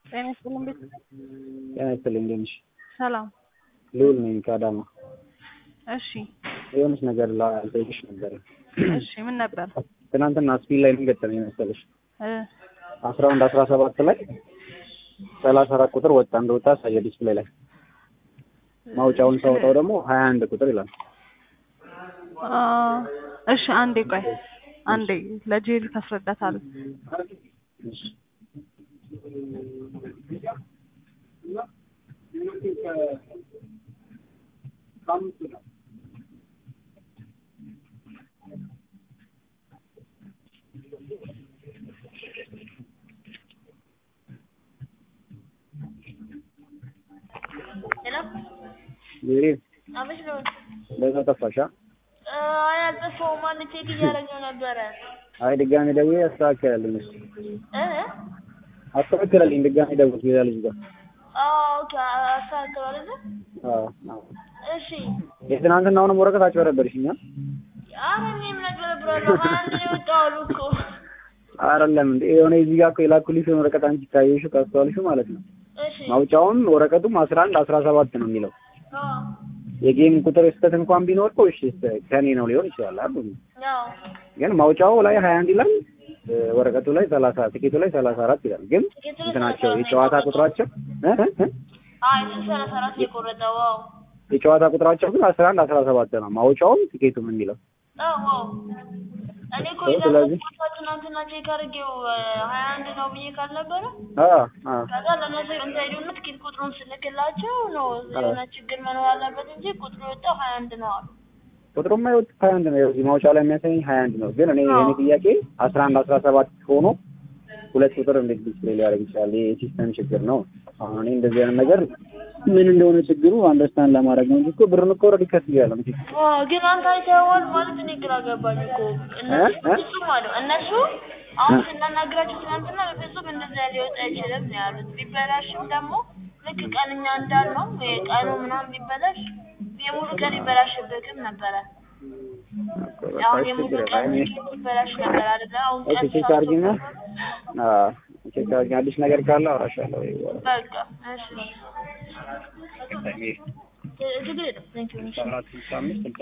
ጤና ይስጥልኝ ቤት ጤና ይስጥልኝ እንደት ነሽ? ሰላም። ልዑል ነኝ ከአዳማ። እሺ የሆነች ነገር ልጠይቅሽ ነበረ። እሺ ምን ነበር? ትናንትና ስፒል ላይ ምን ገጠመኝ መሰለሽ? እ አስራ አንድ አስራ ሰባት ላይ ሰላሳ አራት ቁጥር ወጣ እንደወጣ ያሳየ ዲስፕሌይ ላይ ማውጫውን ሳወጣው ደግሞ ሀያ አንድ ቁጥር ይላል። አ እሺ አንዴ ቆይ አንዴ ለጄሪ ታስረዳታለህ። እሺ። ሄሎ ሜሪ አመሽ ነው። በዛ ጠፋሽ? አ? አይ አልጠፋሁም። አንድ ቼክ እያደረገው ነበረ። አይ ድጋሜ ደውዬ አስተካክላለሁ። እሺ እ አስተካክላለኝ። ድጋሜ ደውል ሌላ ልጅ ጋር። አዎ ኦኬ አስተካክለው አይደለ? አዎ አዎ። እሺ የትናንትናውንም ወረቀት አጭበረበርሽኝ። አ? ኧረ እኔ ምን አጭበረብራለሁ? ሀያ አንድ ነው የወጣው አሉ እኮ። አይደለም እንዴ የሆነ እዚህ ጋር እኮ የላኩልሽን ወረቀት አንቺ ካየሽው ካስተዋልሽው ማለት ነው እሺ ማውጫውን ወረቀቱም አስራ አንድ አስራ ሰባት ነው የሚለው አዎ የጌም ቁጥር ስህተት እንኳን ቢኖር እኮ እሺ ከኔ ነው ሊሆን ይችላል አይደል አዎ ግን ማውጫው ላይ ሀያ አንድ ይላል እ ወረቀቱ ላይ ሰላሳ ትኬቱ ላይ ሰላሳ አራት ይላል ግን ትኬቱ ላይ እንትናቸው 34 የጨዋታ ነው ቁጥራቸው እ እ እ አይ እሱ ሰላሳ አራት ነው የቆረጠው። አዎ የጨዋታ ቁጥራቸው ግን አስራ አንድ አስራ ሰባት ነው ማውጫውም ትኬቱም የሚለው አዎ አዎ እኔ እኮ ስለዚህ- የላኩት ትናንትና ቼክ አድርጌው ሀያ አንድ ነው ብዬ ካልነበረ አ አ ከዛ ለእነሱ እንታይዱና ትኬት ቁጥሩን ስልክላቸው ነው የሆነ ችግር መኖር አለበት እንጂ ቁጥሩ የወጣው ሀያ አንድ ነው አሉ። ቁጥሩማ የወጡት ሀያ አንድ ነው እዚህ ማውጫው ላይ የሚያሳየኝ ሀያ አንድ ነው ግን እኔ የኔ ጥያቄ አስራ አንድ አስራ ሰባት ሆኖ ሁለት ቁጥር እንዴት ዲስፕሌይ ሊያደርግ ይችላል? ይሄ የሲስተም ችግር ነው። አሁን እኔ እንደዚህ አይነት ነገር ምን እንደሆነ ችግሩ አንደርስታንድ ለማድረግ ነው እንጂ እኮ ብርን እኮ ኦልሬዲ ከፍያለሁ። እንዴ አዎ ግን አንተ አይተኸዋል ማለት እኔ ግራ ገባኝ እኮ እነሱ እ? ፍጹም አሉ እነሱ አሁን ስናናግራቸው ትናንትና በፍጹም እንደዚያ ሊወጣ አይችልም ነው ያሉት። ቢበላሽም ደግሞ ልክ ቀንኛ እንዳልነው ቀኑ ምናምን ቢበላሽ የሙሉ ቀን ይበላሽብህም ነበረ። አሁን የሙሉ ቀን ይበላሽ ነበር አይደለ? አሁን ኦኬ ቀን ቼክ አድርጊና አዎ ቼክ አድርጊ። አዲስ ነገር ካለ አወራሻለሁ። በቃ እሺ ችግር የለም። ቴንኪው አራት ስልሳ አምስት